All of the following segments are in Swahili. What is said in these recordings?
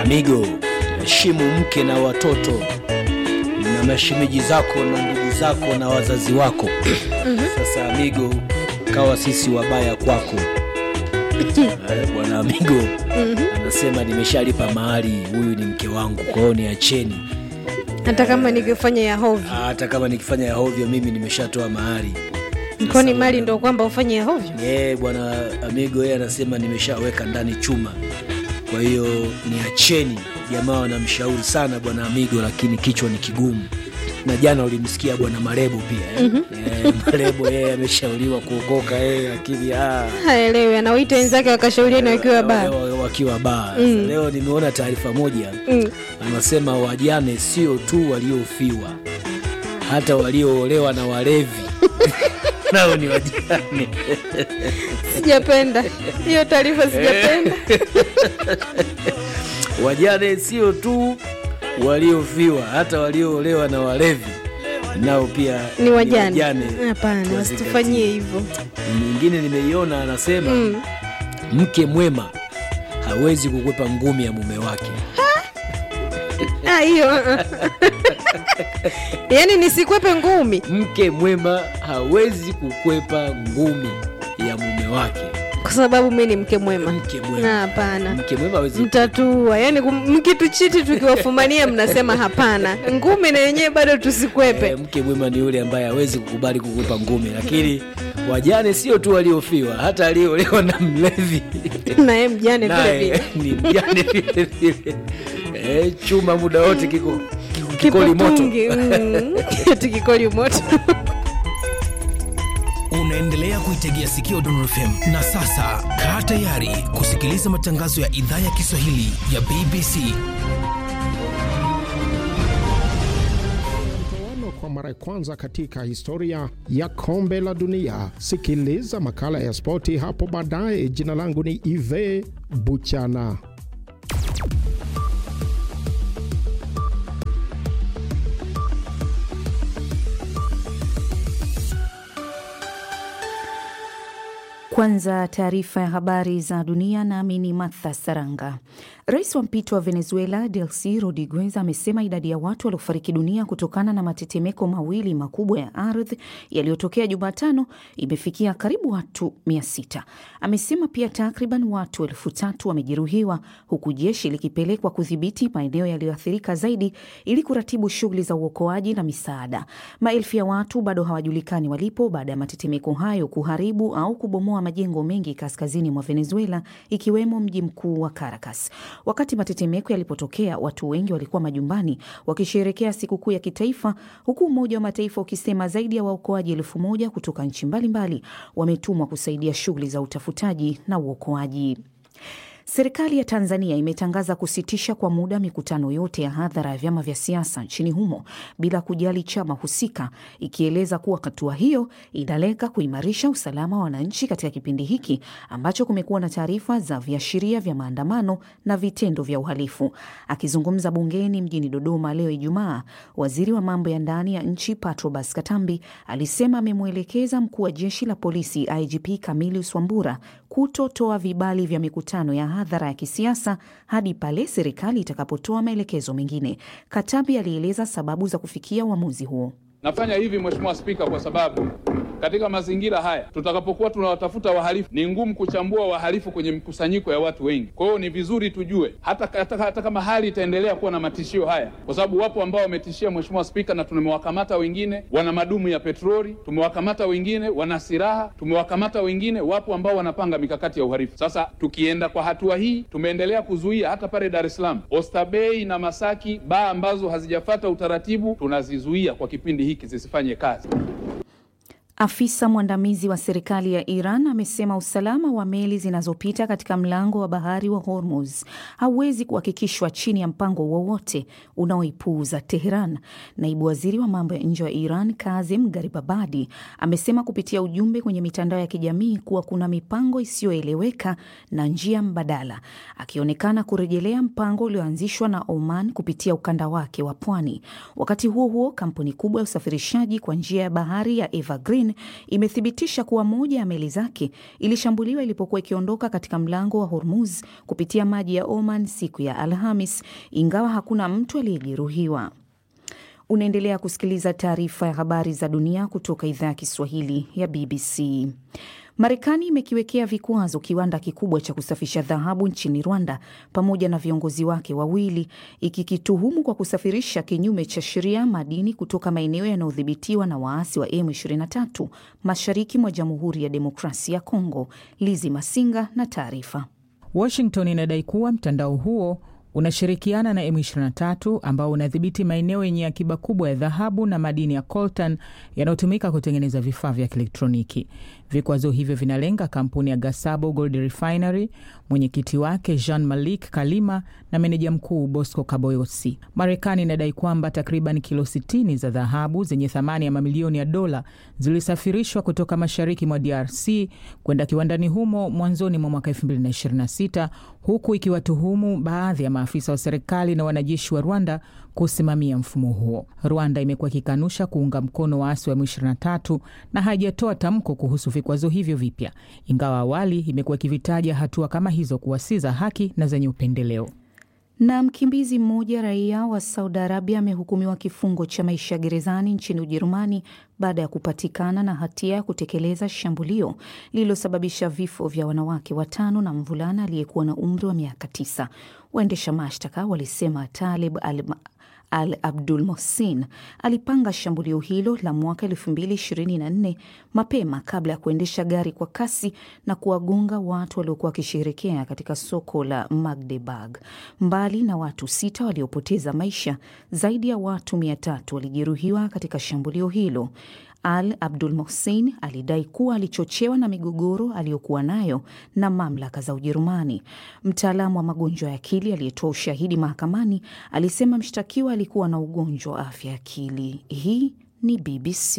Amigo, heshimu mke na watoto na mashemeji zako na ndugu zako na wazazi wako. Sasa Amigo, kawa sisi wabaya kwako. Eh, Bwana Amigo anasema nimeshalipa mahari, huyu ni mke wangu, kwa hiyo niacheni. hata kama ningefanya ya hovyo Hata kama nikifanya ya hovyo, mimi nimeshatoa mahari. kwani mali ndo kwamba ufanye ya hovyo Eh, bwana Amigo yeye anasema nimeshaweka ndani chuma, kwa hiyo niacheni. Jamaa wanamshauri sana bwana Amigo, lakini kichwa ni kigumu. Na jana ulimsikia bwana Marebo pia eh? Eh, Marebo yeye ameshauriwa kuokoka yeye, lakini ah, haelewi anawaita wenzake wakashauriani wakiwa baa wa- wa- wakiwa baa. Sasa Leo nimeona taarifa moja Mm. anasema wajane sio tu waliofiwa, hata walioolewa na walevi nao ni wajane. sijapenda hiyo taarifa sijapenda Wajane sio tu waliofiwa, hata walioolewa na walevi nao pia ni wajane wajane. hapana Tuwazingatie. wasitufanyie hivyo Nyingine nimeiona anasema Mm. mke mwema hawezi kukwepa ngumi ya mume wake. Ah, hiyo yaani nisikwepe ngumi Mke mwema hawezi kukwepa ngumi ya mume wake. kwa sababu mi ni mke mwema Mke Na mwema, hapana mke mwema hawezi mtatua yaani kum- mkituchiti tukiwafumania mnasema hapana ngumi na yenyewe bado tusikwepe Eh, mke mwema ni yule ambaye hawezi kukubali kukwepa ngumi, lakini wajane sio tu waliofiwa, hata aliolewa na mlevi naye mjane vile naye vile ni mjane vile vile. Eh, chuma muda wote kiko kiko- kikoli moto. kipotungi mm. eti kikoli moto Unaendelea kuitegea sikio Dondor FM na sasa kaa tayari kusikiliza matangazo ya idhaa ya Kiswahili ya BBC. Mtoano kwa mara ya kwanza katika historia ya kombe la dunia. Sikiliza makala ya spoti hapo baadaye. Jina langu ni Ive Buchana. Kwanza taarifa ya habari za dunia, nami ni Martha Saranga. Rais wa mpito wa Venezuela Delcy Rodriguez amesema idadi ya watu waliofariki dunia kutokana na matetemeko mawili makubwa ya ardhi yaliyotokea Jumatano imefikia karibu watu mia sita. Amesema pia takriban watu elfu tatu wamejeruhiwa huku jeshi likipelekwa kudhibiti maeneo yaliyoathirika zaidi ili kuratibu shughuli za uokoaji na misaada. Maelfu ya watu bado hawajulikani walipo baada ya matetemeko hayo kuharibu au kubomoa majengo mengi kaskazini mwa Venezuela ikiwemo mji mkuu wa Caracas. Wakati matetemeko yalipotokea, watu wengi walikuwa majumbani wakisherekea sikukuu ya kitaifa, huku Umoja wa Mataifa ukisema zaidi ya waokoaji elfu moja kutoka nchi mbalimbali wametumwa kusaidia shughuli za utafutaji na uokoaji. Serikali ya Tanzania imetangaza kusitisha kwa muda mikutano yote ya hadhara ya vyama vya siasa nchini humo bila kujali chama husika, ikieleza kuwa hatua hiyo inalenga kuimarisha usalama wa wananchi katika kipindi hiki ambacho kumekuwa na taarifa za viashiria vya maandamano na vitendo vya uhalifu. Akizungumza bungeni mjini Dodoma leo Ijumaa, waziri wa mambo ya ndani ya nchi Patrobas Katambi alisema amemwelekeza mkuu wa jeshi la polisi IGP Camillus Wambura kutotoa vibali vya mikutano ya hadhara ya kisiasa hadi pale serikali itakapotoa maelekezo mengine. Katambi alieleza sababu za kufikia uamuzi huo. Nafanya hivi Mheshimiwa Spika, kwa sababu katika mazingira haya tutakapokuwa tunawatafuta wahalifu, ni ngumu kuchambua wahalifu kwenye mkusanyiko ya watu wengi. Kwa hiyo ni vizuri tujue hata, hata, hata kama hali itaendelea kuwa na matishio haya, kwa sababu wapo ambao wametishia Mheshimiwa Spika, na tumewakamata wengine wana madumu ya petroli, tumewakamata wengine wana silaha, tumewakamata wengine, wapo ambao wanapanga mikakati ya uhalifu. Sasa tukienda kwa hatua hii, tumeendelea kuzuia hata pale Dar es Salaam, Oysterbay na Masaki, baa ambazo hazijafata utaratibu tunazizuia kwa kipindi hiki zisifanye kazi. Afisa mwandamizi wa serikali ya Iran amesema usalama wa meli zinazopita katika mlango wa bahari wa Hormuz hauwezi kuhakikishwa chini ya mpango wowote unaoipuuza Teheran. Naibu waziri wa mambo ya nje wa Iran Kazim Garibabadi amesema kupitia ujumbe kwenye mitandao ya kijamii kuwa kuna mipango isiyoeleweka na njia mbadala, akionekana kurejelea mpango ulioanzishwa na Oman kupitia ukanda wake wa pwani. Wakati huo huo, kampuni kubwa ya usafirishaji kwa njia ya bahari ya Evergreen imethibitisha kuwa moja ya meli zake ilishambuliwa ilipokuwa ikiondoka katika mlango wa Hormuz kupitia maji ya Oman siku ya Alhamis, ingawa hakuna mtu aliyejeruhiwa. Unaendelea kusikiliza taarifa ya habari za dunia kutoka idhaa ya Kiswahili ya BBC. Marekani imekiwekea vikwazo kiwanda kikubwa cha kusafisha dhahabu nchini Rwanda pamoja na viongozi wake wawili, ikikituhumu kwa kusafirisha kinyume cha sheria madini kutoka maeneo yanayodhibitiwa na waasi wa M23 mashariki mwa Jamhuri ya Demokrasia ya Kongo. Lizi Masinga na taarifa. Washington inadai kuwa mtandao huo unashirikiana na M23 ambao unadhibiti maeneo yenye akiba kubwa ya dhahabu na madini ya coltan yanayotumika kutengeneza vifaa vya kielektroniki. Vikwazo hivyo vinalenga kampuni ya Gasabo Gold Refinery, mwenyekiti wake Jean Malik Kalima na meneja mkuu Bosco Kaboyosi. Marekani inadai kwamba takriban kilo 60 za dhahabu zenye thamani ya mamilioni ya dola zilisafirishwa kutoka mashariki mwa DRC kwenda kiwandani humo mwanzoni mwa mwaka 2026 huku ikiwatuhumu baadhi ya maafisa wa serikali na wanajeshi wa Rwanda kusimamia mfumo huo. Rwanda imekuwa ikikanusha kuunga mkono waasi wa M23 na haijatoa tamko kuhusu vikwazo hivyo vipya, ingawa awali imekuwa ikivitaja hatua kama hizo kuwa si za haki na zenye upendeleo. Na mkimbizi mmoja raia wa Saudi Arabia amehukumiwa kifungo cha maisha gerezani nchini Ujerumani baada ya kupatikana na hatia ya kutekeleza shambulio lililosababisha vifo vya wanawake watano na mvulana aliyekuwa na umri wa miaka tisa. Waendesha mashtaka walisema Talib al Al Abdul Mohsin alipanga shambulio hilo la mwaka 2024 mapema kabla ya kuendesha gari kwa kasi na kuwagonga watu waliokuwa wakisherekea katika soko la Magdeburg. Mbali na watu sita waliopoteza maisha, zaidi ya watu mia tatu walijeruhiwa katika shambulio hilo. Al Abdul Mohsin alidai kuwa alichochewa na migogoro aliyokuwa nayo na mamlaka za Ujerumani. Mtaalamu wa magonjwa ya akili aliyetoa ushahidi mahakamani alisema mshtakiwa alikuwa na ugonjwa wa afya ya akili. Hii ni BBC.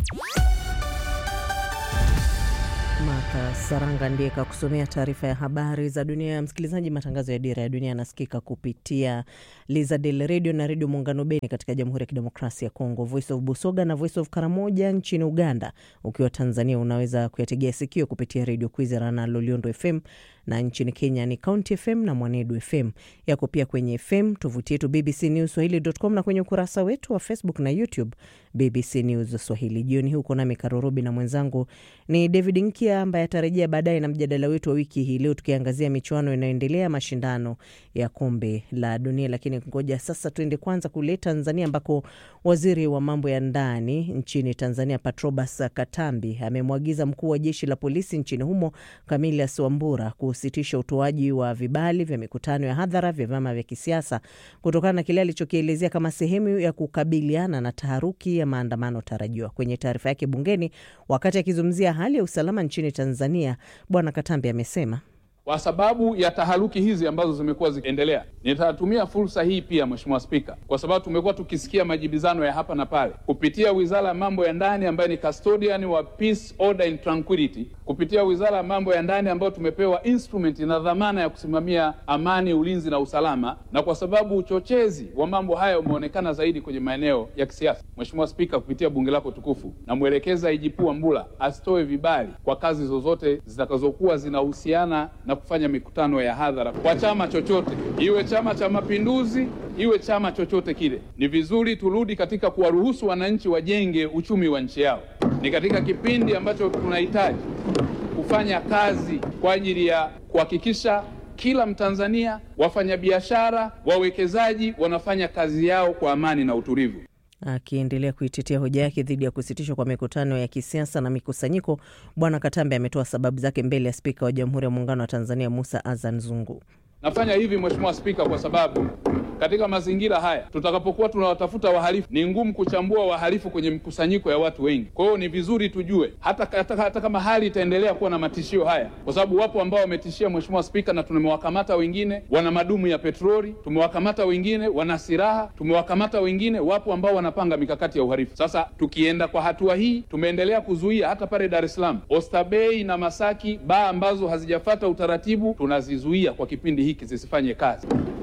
Martha Saranga ndiye kakusomea taarifa ya habari za dunia. ya Msikilizaji, matangazo ya Dira ya Dunia yanasikika kupitia Lizadel redio na redio Muungano Beni katika Jamhuri ya Kidemokrasia ya Kongo, Voice of Busoga na Voice of Karamoja nchini Uganda. Ukiwa Tanzania unaweza kuyategea sikio kupitia redio Kwizera na Loliondo FM, na nchini Kenya ni County FM na Mwanedu FM. Yako pia kwenye FM, tovuti yetu BBC News Swahili.com na kwenye ukurasa wetu wa Facebook na YouTube BBC News Swahili. Jioni huko nami Karorobi na mwenzangu ni David Nkia ambaye atarejea baadaye na mjadala wetu wa wiki hii leo, tukiangazia michuano inayoendelea mashindano ya kombe la dunia. Lakini ngoja sasa tuende kwanza kule Tanzania ambako waziri wa mambo ya ndani nchini Tanzania Patrobas Katambi amemwagiza mkuu wa jeshi la polisi nchini humo Camillus Wambura kusitisha utoaji wa vibali vya mikutano ya hadhara vya vyama vya kisiasa kutokana na kile alichokielezea kama sehemu ya kukabiliana na taharuki ya maandamano tarajiwa. Kwenye taarifa yake bungeni wakati akizungumzia hali ya usalama nchini Tanzania, Bwana Katambi amesema kwa sababu ya taharuki hizi ambazo zimekuwa zikiendelea, nitatumia fursa hii pia, Mheshimiwa Spika, kwa sababu tumekuwa tukisikia majibizano ya hapa na pale kupitia Wizara ya Mambo ya Ndani ambayo ni custodian wa peace, order and tranquility, kupitia Wizara ya Mambo ya Ndani ambayo tumepewa instrument na dhamana ya kusimamia amani, ulinzi na usalama, na kwa sababu uchochezi wa mambo haya umeonekana zaidi kwenye maeneo ya kisiasa, Mheshimiwa Spika, kupitia bunge lako tukufu, namwelekeza IGP Wambura asitoe vibali kwa kazi zozote zitakazokuwa zinahusiana na kufanya mikutano ya hadhara kwa chama chochote, iwe Chama cha Mapinduzi, iwe chama chochote kile. Ni vizuri turudi katika kuwaruhusu wananchi wajenge uchumi wa nchi yao. Ni katika kipindi ambacho tunahitaji kufanya kazi kwa ajili ya kuhakikisha kila Mtanzania, wafanyabiashara, wawekezaji wanafanya kazi yao kwa amani na utulivu. Akiendelea kuitetea hoja yake dhidi ya kusitishwa kwa mikutano ya kisiasa na mikusanyiko, Bwana Katambe ametoa sababu zake mbele ya Spika wa Jamhuri ya Muungano wa Tanzania Musa Azan Zungu. Nafanya hivi Mheshimiwa Spika, kwa sababu katika mazingira haya tutakapokuwa tunawatafuta wahalifu, ni ngumu kuchambua wahalifu kwenye mkusanyiko ya watu wengi. Kwa hiyo ni vizuri tujue hata, hata, hata kama hali itaendelea kuwa na matishio haya, kwa sababu wapo ambao wametishia Mheshimiwa Spika, na tumewakamata wengine wana madumu ya petroli, tumewakamata wengine wana silaha, tumewakamata wengine, wapo ambao wanapanga mikakati ya uhalifu. Sasa tukienda kwa hatua hii, tumeendelea kuzuia hata pale Dar es Salaam, Oysterbay na Masaki, baa ambazo hazijafata utaratibu tunazizuia kwa kipindi hiki zisifanye kazi.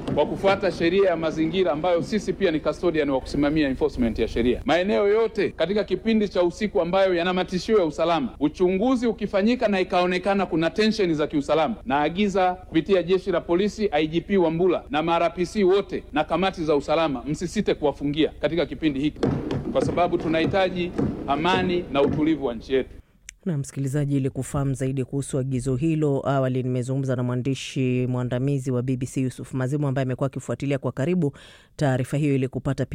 kwa kufuata sheria ya mazingira ambayo sisi pia ni custodian wa kusimamia enforcement ya sheria. Maeneo yote katika kipindi cha usiku ambayo yana matishio ya usalama, uchunguzi ukifanyika na ikaonekana kuna tensheni za kiusalama, naagiza kupitia jeshi la polisi, IGP Wambula na marapc wote na kamati za usalama, msisite kuwafungia katika kipindi hiki, kwa sababu tunahitaji amani na utulivu wa nchi yetu. Na msikilizaji, ili kufahamu zaidi kuhusu agizo hilo, awali nimezungumza na mwandishi mwandamizi wa BBC Yusuf Mazimu ambaye amekuwa akifuatilia kwa karibu taarifa hiyo ili kupata